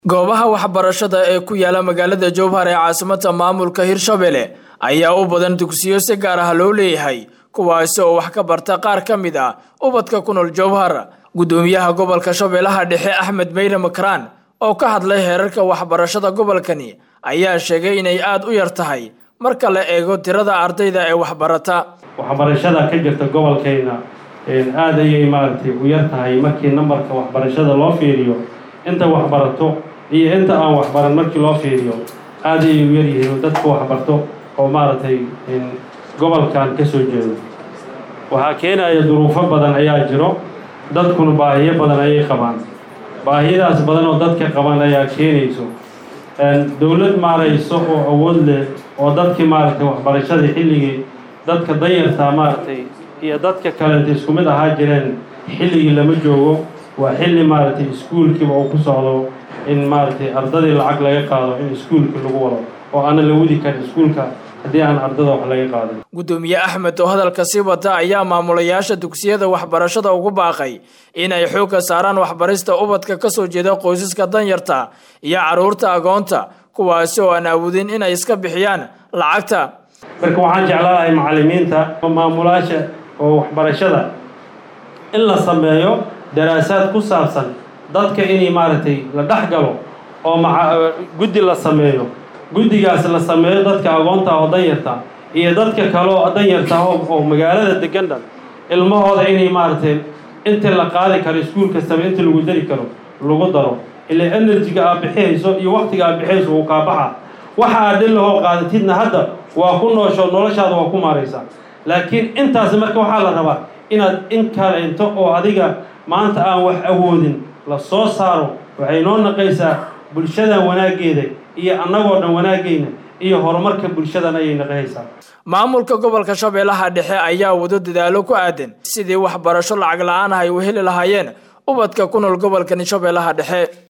goobaha waxbarashada ee ku yaala magaalada jowhar ee caasimada maamulka hirshabelle ayaa u badan dugsiyo si gaar ah loo leeyahay kuwaasi oo wax ka barta qaar ka mid ah ubadka ku nool jowhar gudoomiyaha gobolka shabeellaha dhexe axmed meyre makraan oo ka hadlay heerarka waxbarashada gobolkani ayaa sheegay inay aada u yar tahay marka la eego tirada ardayda ee waxbarata waxbarashada ka jirta gobolkayna aada ayay maaragtay u yar tahay markii nambarka waxbarashada loo fiiriyo inta waxbarato iyo inta aan waxbaran markii loo fiiriyo aada ayay u yaryihiin dadka waxbarto oo maaragtay gobolkan ka soo jeedo waxaa keenaya duruufo badan ayaa jiro dadkuna baahiyo badan ayay qabaan baahiyadaas badan oo dadka qaban ayaa keenayso dowlad maarayso oo awood leh oo dadkii maaragtay waxbarashadii xilligii dadka danyartaa maaragtay iyo dadka kalenta isku mid ahaa jireen xilligii lama joogo waa xilli maaragtay iskuulkiiba uu ku socdo in maaragtay ardadii lacag laga qaado in iskuulkii lagu wado oo aana la wadi karin iskuulka haddii aan ardada wax laga qaadin gudoomiye axmed oo hadalka sii wata ayaa maamulayaasha dugsiyada waxbarashada ugu baaqay inay xoogga saaraan waxbarista ubadka ka soo jeeda qoysaska danyarta iyo carruurta agoonta kuwaasi oo aan awoodin inay iska bixiyaan lacagta marka waxaan jeclaanahay macallimiinta maamulayaasha oo waxbarashada in la sameeyo daraasaad ku saabsan dadka inay maaragtay la dhex galo oo guddi la sameeyo guddigaas la sameeyo dadka agoonta oo danyarta iyo dadka kale oo danyarta oo magaalada degan dhan ilmahooda inay maaragtay inta la qaadi karo iskuul kastaba inta lagu dari karo lagu daro ilaa enerjiga aad bixihayso iyo waktiga aad bixihayso uu kaabaxa waxa aad dhin lahoo qaadatidna hadda waa ku noosho noloshaada waa ku maaraysaa laakiin intaas marka waxaa la rabaa inaad in kaleento oo adiga maanta aan wax awoodin la soo saaro waxay noo naqaysaa bulshadan wanaaggeeda iyo annagoo dhan wanaagayna iyo horumarka bulshadan ayay naqahaysaa maamulka gobolka shabeellaha dhexe ayaa wado dadaalo ku aadan sidii waxbarasho lacag la-aan ah ay u heli lahaayeen ubadka ku nool gobolkani shabeellaha dhexe